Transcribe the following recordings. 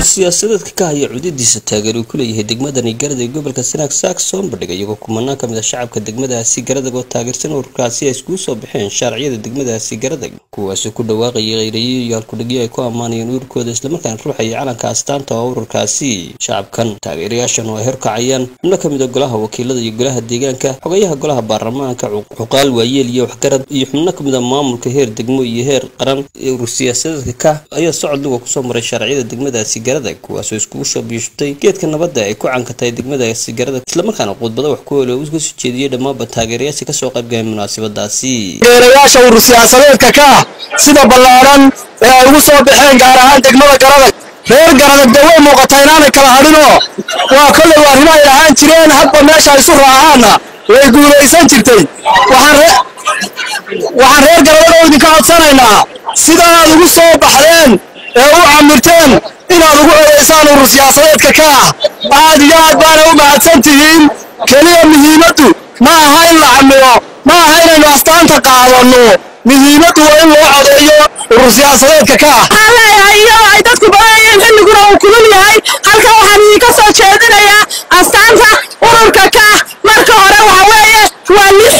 siyaasadeedka ka haya cudadiisa taageer uu ku leeyahay degmadani garada ee gobolka sanaag saak soo bandhigay iyagoo kumanaan ka mid a shacabka degmadaasi garadag oo taageersan ururkaasi ay iskugu soo baxeen sharciyada degmadaasi garadag kuwaasoo ku dhawaaqayay kheyrayo iyo halkudhigyo ay ku ammaanayeen ururkooda islamarkaana ruuxaya calanka astaanta oo ururkaasi shacabkan taageerayaashan oo ay horkacayaan xubno ka mid a golaha wakiilada iyo golaha deegaanka xogayaha golaha baarlamaanka cuqaal waayeel iyo waxgarad iyo xubno ka mid a maamulka heer degmo iyo heer qaran ee urur siyaasadeedka ka ayaa socod luga kusoo maray sharciyada degmadaasi garadag kuwaasoo iskugu soo biishutay geedka nabadda ay ku cankatahay degmadaasi garadag islamarkaana khudbada wax ku oole uga soo jeediyey dhammaanba taageerayaasha kasoo qaybgalay munaasabadaasi taageerayaasha urur siyaasadeedka ka ah sida ballaaran ee ay ugu soo baxeen gaar ahaan degmada garadag reer garadag dee way muuqataa inaanay kala hadhinoo waa kollay arrimo ay ahaan jireen hadba meesha ay isu raacaanna way guulaysan jirtay waxaan reer garadag oo idinka codsanaynaa sida aad ugu soo baxdeen ee u camirteen inaad ugu codaysaan urur siyaasadeedka ka ah aad iyo aad baana u mahadsan tihiin keliya muhiimaddu ma aha in la camiro ma aha inaynu astaanta qaadanno muhiimaddu waa in loo codeeyo urur siyaasadeedka ka ah waxaan leeyahay iyadoo ay dadku badanayeen xilliguna uu kulul yahay halkan waxaan idinka soo jeedinayaa astaanta ururka ka ah marka hore waxa weeye waa lix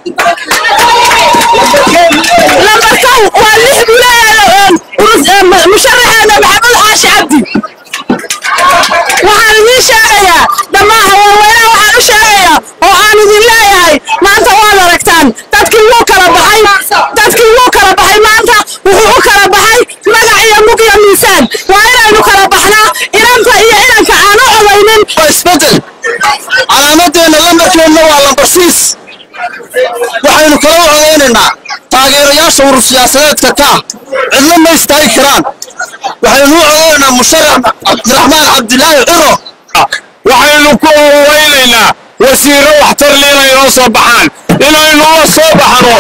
lambarkow waa lix buu leeyahay musharaxeena maxamed xaashi cabdi waxaan idiin sheegayaa dhammaan haweenweynaha waxaan u sheegayaa oo aan idin leeyahay maanta waad aragtaan dadkii wuu kala baxay dadkii wuu kala baxay maanta wuxuu u kala baxay magac iyo mug iyo miisaan waa inaynu kala baxnaa inanta iyo inanka aan u codaynin waa isbeddel calaamadeenna lambarkeenna waa lambar siis waxaynu kala u codaynaynaa taageerayaasha urur siyaasadeedka ka ah cidlo ma istaagi karaan waxaynu u codaynaynaa musharax cabdiraxmaan cabdilaahi ciro waxaynu ku oweynaynaa wasiiro waxtar le inay noo soo baxaan inaynu la soo baxno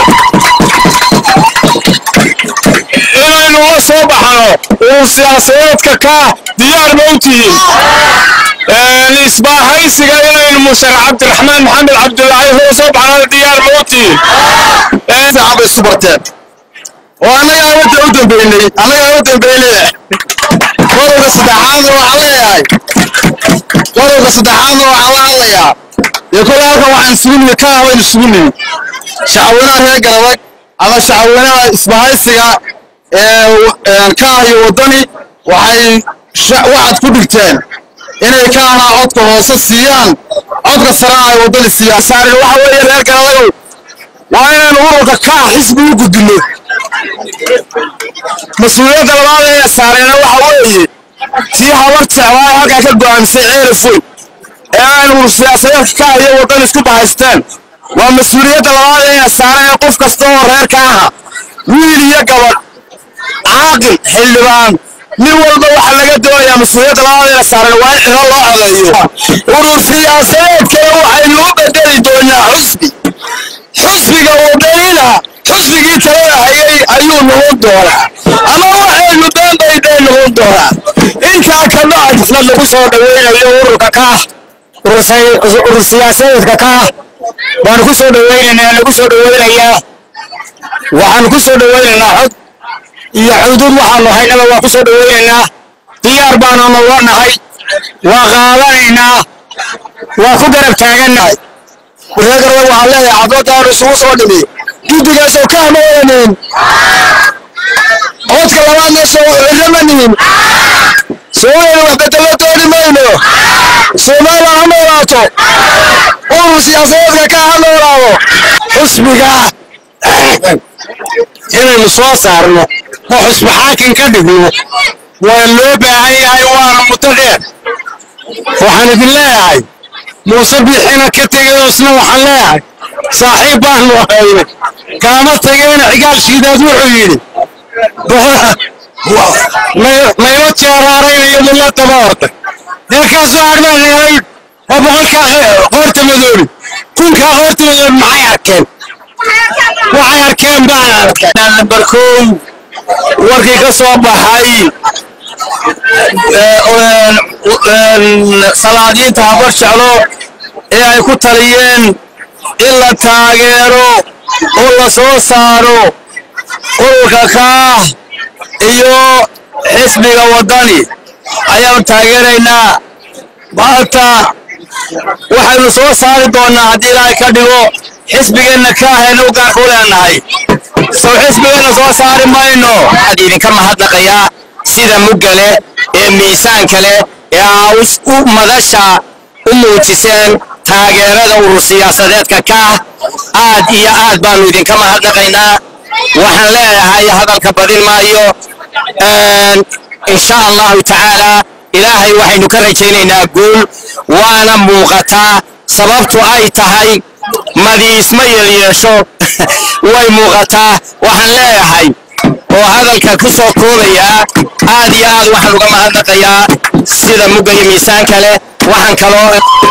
inaynu la soo baxno urur siyaasadeedka ka diyaar ma u tihiin isbaahaysiga inaynu musharax cabdiraxmaan maxamed cabdilaahi la soo baxno diyaar ma u tihiin fiican bay isu barteen oo annagaa wadda u dambeynay annagaa u dambeynay qodobka saddexaadna waxaan leeyahay qodobka saddexaadna waxaan la hadlayaa dee kolle halkan waxaan isugu nimi ka waynu isugu nimi shacweynaha reer garadag ama shacweynaha isbahaysiga ee kaah iyo waddani waxay waxaad ku dhigteen inay kaahna codka hoose siiyaan codka sarena ay waddani siiyaan saarin waxa weeye reer garadagow waa inaynu ururka kaah xisbi u gudbinno mas-uuliyadda labaad ee saareyna waxa weeye tii habar jeclaa halkaa ka go'aamisay ceerifoy ee aynu urur siyaasadeedka kaah iyo waddan isku bahaysteen waa mas-uuliyadda labaad ee saareen qof kasta oo reerka aha wiil iyo gabadh caaqil xildhibaan nin walba waxaa laga doonayaa mas-uuliyadda labaad ee saaran waa in xiro loo codeeyo urur siyaasadeedkana waxaynu u bedeli doonaa xusbi xusbiga wadanina xusbigii talada hayay ayuu noqon doonaa ama waxaynu beenbaydee noqon doonaa intaa ka bacd xaflad lagu soo dhaweynayo ururka kaah urur siyaasadeedka kaah waanu ku soo dhaweynaynaa lagu soo dhaweynayaa waxaanu ku soo dhaweynaynaa xod iyo xuduud waxaanu haynaba waa ku soo dhaweynaynaa diyaar baanu noga nahay waa qaadanaynaa waa ku garab taagannahay reegarada waxaan leeyahay cadoodaanu isugu soo dhimi guddigaasoo ka hama wadanin codka labaadna soo cirama nihin soomaaliya wax bedelo dooni mayno soomaaliya ha noolaato urur siyaasadeedka ka ha noolaado xusbiga inaynu soo saarno oo xusbi xaakin ka dhigno waa loo baahan yahay waana muddo dheer waxaan idin leeyahay muuse bixina ka tegay isna waxaan leeyahay saaxiib baanu ahayne kaama tageena cigaal shiidaad wuxuu yidhi maylo jeeraaraynayo mila daba orday deerkaasoo arbaan helay oo boqolkaa qoorta madoobi kunkaa qoorta madoobi maxay arkeen waxay arkeen baan arkay nambar kow warkii ka soo baxay salaadiinta habar jeclo ee ay ku taliyeen in la taageero oo la soo saaro ururka kaah iyo xisbiga waddani ayaanu taageeraynaa maanta waxaynu soo saari doonnaa haddii ilaahay ka dhigo xisbigeenna ka ahayna u gaarka u leenahay sow xisbigeenna soo saari mayno waxaad idinka mahadnaqayaa sida muggale ee miisaanka leh ee aa u madasha u muujiseen taageerada urur siyaasadeedka ka ah aad iyo aad baanu idinka mahadnaqaynaa waxaan leeyahay hadalka badin maayo insha allahu tacaala ilaahay waxaynu ka rajaynaynaa guul waana muuqataa sababtu ay tahay madiisma yeelyeesho way muuqataa waxaan leeyahay oo hadalka ku soo koobayaa aad iyo aad waxaan uga mahadnaqayaa sida mugga iyo miisaanka leh waxaan kaloo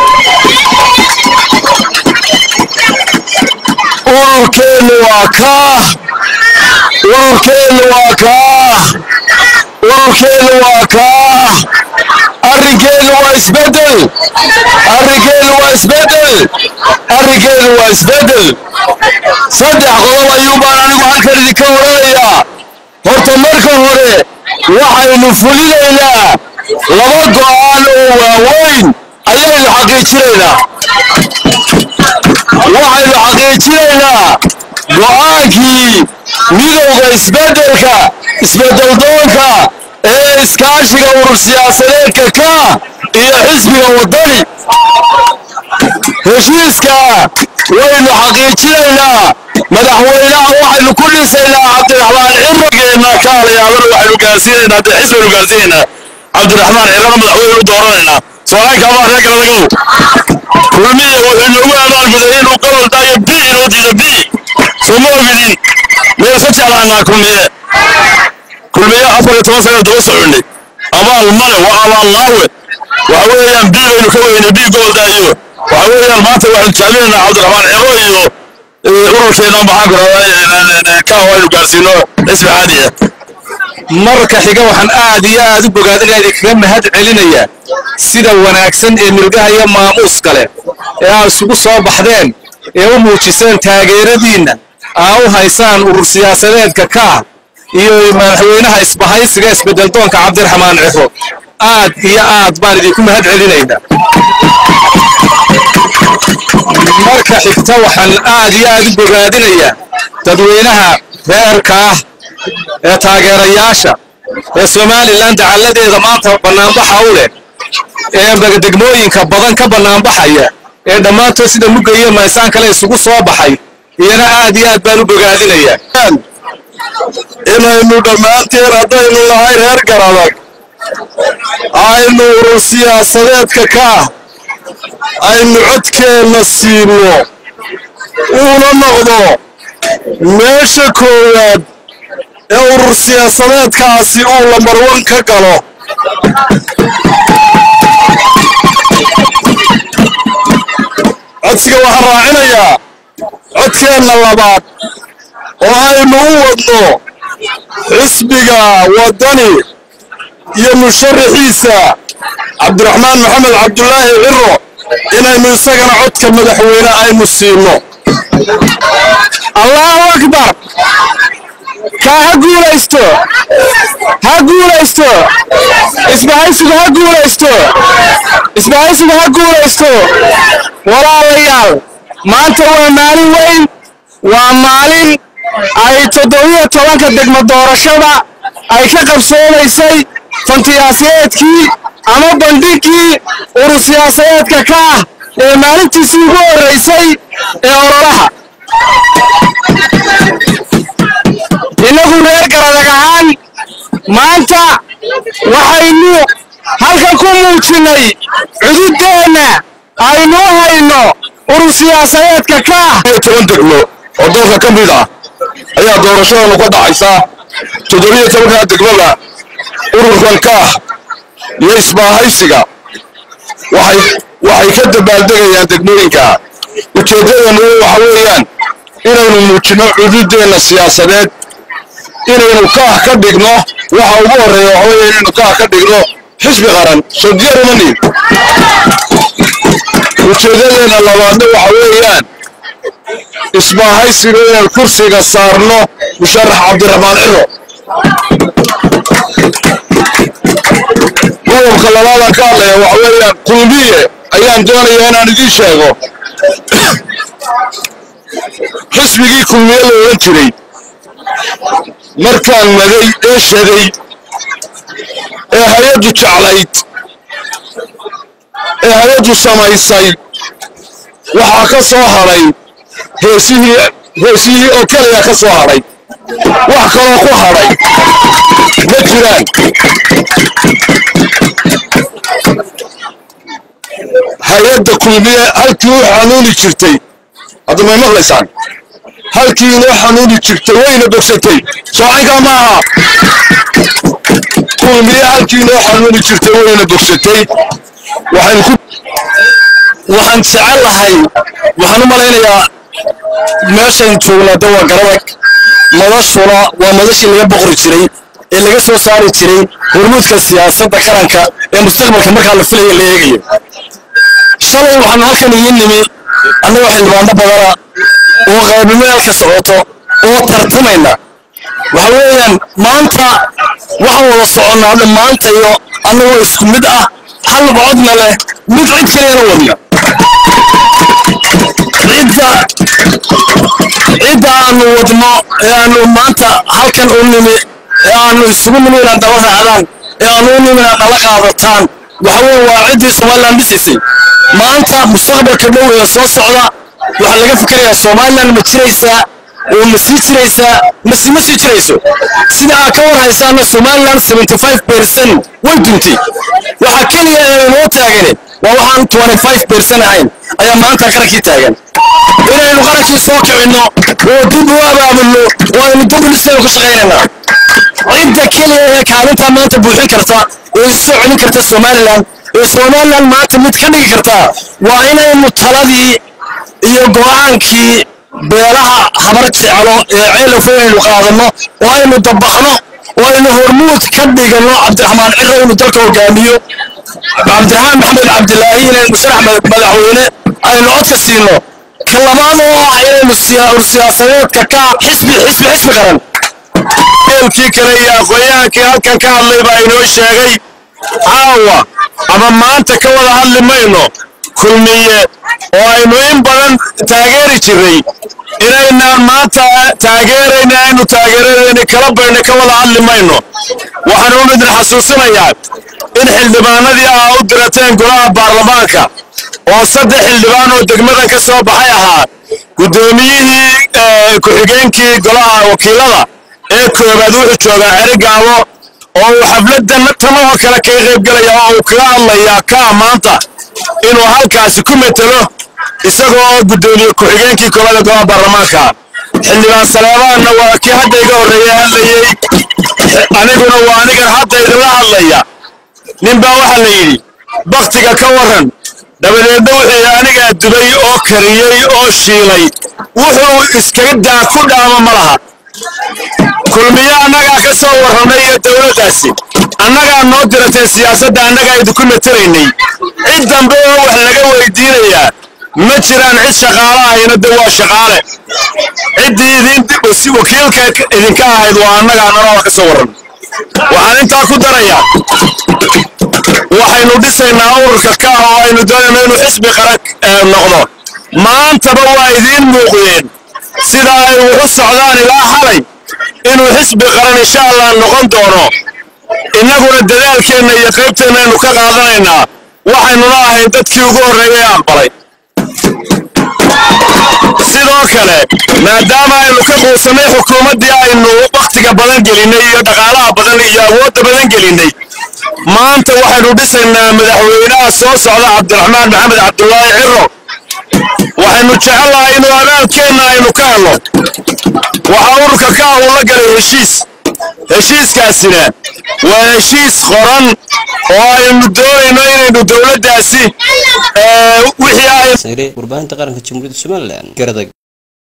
ururkeennu waa kaah ururkeennu waa kaah ururkeennu waa kaah arrinkeennu waa isbeddel arrinkeennu waa isbeddel arrinkeennu waa isbeddel saddex qodob ayuu baan anigu halkan idinka odhanayaa horta marka hore waxaynu fulinaynaa laba go'aan oo waaweyn ayaynu xaqiijinaynaa waxaynu xaqiijinaynaa go'aankii midowda isbeddelka isbeddeldoonka ee iskaashiga urur siyaasadeedka ka iyo xisbiga waddani heshiiska waynu xaqiijinaynaa madaxweynaha waxaynu ku dhisaynaa cabdiraxmaan cimrigeenna kaalayaabana waxaynu gaarsiinaynaa dee xisbaynu gaarsiinaynaa cabdiraxmaan cirana madaxweyne u dooranaynaa sooaalka ama reer galadagow kulmiye wuxuu noogu abaalguday inuu gobolkaayo bi inoo diida bi sooma ogidin meel ka jeclaanaa kulmiye kulmiye afar iyo toban sana daba soconay abaal male waa abaal laawe waxa weeyaan bi baynu ka weynay bi goboldaayo waxa weeyaan maanta waxaynu jeclinaynaa cabdiraxmaan ciro iyo ururkeena maxaan ku radaa ka waynu gaarsiino xisbi caadi ah marka xiga waxaan aad iyo aad u bogaadinaya idinkaga mahad celinayaa sida wanaagsan ee milgaha iyo maamuuska leh ee aad isugu soo baxdeen ee u muujiseen taageeradiinna aa u haysaan urur siyaasadeedka kaah iyo madaxweynaha isbahaysiga isbeddeldoonka cabdiraxmaan ciro aad iyo aad baan idinku mahad celinaynaa marka xigta waxaan aad iyo aad u bogaadinayaa dadweynaha reerka ah ee taageerayaasha ee somalilan dacalladeeda maanta bannaanbaxa u leh ee degmooyinka badan ka bannaanbaxaya ee dhammaantood sida mugga iyo maysaan kale isugu soo baxay iyana aad iyo aad baan u bogaadinayaa inaynu dhammaanteen haddaynu nahay reer garadag aynu urur siyaasadeedka ka ah aynu codkeenna siino uuna noqdo meesha koowaad ee urur siyaasadeedkaasi uu lambarwan ka galo codsiga waxaan raacinayaa codkeenna labaad oo aynu u wadno xisbiga waddani iyo musharaxiisa cabdiraxmaan maxamed cabdulaahi ciro inaynu isagana codka madaxweyne aynu siino allahu akbar kaa ha guulaysto ha guulaysto isbahaysigu ha guulaysto isbahaysigu ha guulaysto walaalayaal maanta waa maalin weyn waa maalin ay toddobiyo tobanka degmo doorashada ay ka qabsoomaysay fantiyaasadeedkii ama bandhigii urur siyaasadeedka ka ah ee maalintiisii ugu horraysay ee ololaha innagu reer garadag ahaan maanta waxaynu halkan ku muujinnay cududdeenna aynu hayno urur siyaasadeedka ka ah toban degmo oo dalka ka mid ah ayaa doorashadanu ka dhacaysaa toddobiyo tobankaa degmada ururkan ka ah iyo isbaahaysiga waxay waxay ka dabaaldegayaan degmooyinka ujeeddadanu waxa weeyaan inaynu muujinno cududdeenna siyaasadeed inaynu kaah ka dhigno waxa ugu horreeya waxa weeye inaynu kaah ka dhigno xisbi qaran soo diyaar uma nihin ujeeddadeenna labaadna waxa weeyaan isbaahaysiga inaan kursiga saarno musharax cabdiraxmaan ciro qodobka labaadaan ka hadlaya waxa weeyaan kulmiye ayaan doonayaa inaan idiin sheego xisbigii kulmiye la odhan jiray markaan magay ee shaday ee hay-addu jeclayd ee hay-addu samaysay waxaa ka soo hadhay heesihii heesihii oo keliya ka soo hadhay wax kaloo ku hadhay ma jiraan hay-adda kulmiye halkii u xanuuni jirtay hadda may maqlaysaan halkii inoo xanuuni jirtay wayna bogsatay soocankaa ma aha kulmiye halkii inoo xanuuni jirtay wayna bogsatay waxaynu ku waxaan jecel lahay waxaan u malaynayaa meeshayn joognaa de waa garadag madashuna waa madashii laga boqori jiray ee laga soo saari jiray hormuudka siyaasadda qaranka ee mustaqbalka markaa la filaya la eegayo shalay waxaan halkan idiin nimi annagoo xildhibaano badana oo qaybnimeel ka socoto oo tartamayna waxa weeyaan maanta waxaan wada soconnaa dhammaanta iyo annagoo isku mid ah hal codna leh mid cid kalena wadna cidda cidda aanu wadno ee aanu maanta halkan u nimi ee aanu isugu nimi inaad daba raacdaan ee aanu u nimi inaad dala qaadataan waxa weeye waa ciddii somaliland dhisaysay maanta mustaqbalka dhow ee soo socda waxaa laga fikirayaa somaliland ma jiraysaa oo ma sii jiraysaa mase ma sii jirayso sida aad ka warhaysaana somaliland 75 percent way duntay waxa keliya ee inoo taagane waa waxaan 25 percent ahayn ayaa maanta qarankii taagan inaynu qarankii soo kicinno oo dib u abaabulno oo aynu dublisteenu ku shaqaynaynaa cidda keliya ee kaalintaa maanta buuxin karta oo isoo celin karta somaliland ee somaliland maanta mid ka dhigi karta waa inaynu taladii iyo go'aankii beelaha habar jeclo ee ceelafo aynu qaadanno oo aynu dabaqno oo aynu hormuud ka dhigano cabdiraxmaan ciro inuu dalka hogaamiyo cabdiraxmaan maxamed cabdilaahi inaynu sharax madaxweyne aynu codka siino ka labaad oo ah inaynu siyaasadeedka ka xisbi xisbi xisbi qaran eelkii kale iyo aqoonyahaankii halkan ka hadlay baa inoo sheegay caawa ama maanta ka wada hadli mayno kulmiye oo aynu in badan taageeri jirray inaynaan maanta taageerayna aynu taageeradayna kala bayna ka wada hadli mayno waxaan u midin xasuusinayaa in xildhibaanadii ah u dirateen golaha baarlamaanka oo saddex xildhibaan oo degmadan ka soo baxay ahaa guddoomiyihii ku-xigeenkii golaha wakiilada ee koobaad wuxuu joogaa ceri gaabo oo uu xafladdan tama oo kale kaga qaybgelaya oo uu kaga hadlayaa kaa maanta inuu halkaasi ku metelo isagoo oo guddoomiye ku-xigeenkii kolada golaha baarlamaanka xildhibaan saleebaanna waa kii hadda iga horreeya hadlayey aniguna waa anigan hadda idinla hadlaya ninbaa waxaa la yidhi baktiga ka warran dabadeedna wuxuu anigaa dubay oo kariyey oo shiilay wuxuu iskaga daa ku dhaama ma laha kulmiye annagaa ka soo warramay iyo dowladdaasi annagaa noo diratay siyaasadda annagaa idinku matelaynay cid dambe oo wax laga weydiinayaa ma jiraan cid shaqaale ahayna de waa shaqaale ciddii idin wakiilka idinka ahayd waa annagaa nalooda ka soo warramay waxaan intaa ku darayaa waxaynu dhisaynaa ururka ka ah oo aynu doonayno inuu xisbi qaran noqdo maantaba waa idiin muuqdeen sida ay wuxu socdaan ilaa xalay inuu xisbi qaran insha allah noqon doono innaguna dadaalkeenna iyo qaybteenna aynu ka qaadanaynaa waxaynuna ahayn dadkii ugu horreeyay ee aqbalay sidoo kale maadaama aynu ka quusannay xukuumaddii aynu wakhtiga badan gelinnay iyo dhaqaalaha badan iyo awoodda badan gelinnay maanta waxaynu dhisaynaa madaxweynaha soo socda cabdiraxmaan maxamed cabdulaahi ciro waxaynu jecellahay inuu abaalkeenna aynu ka helno waxaa ururka ka ah uu la galay heshiis heshiiskaasina waa heshiis qoran oo aynu doonayno inaynu dowladdaasi wixii ay warbaahinta qaranka jamhuuriyadda somalilan garadag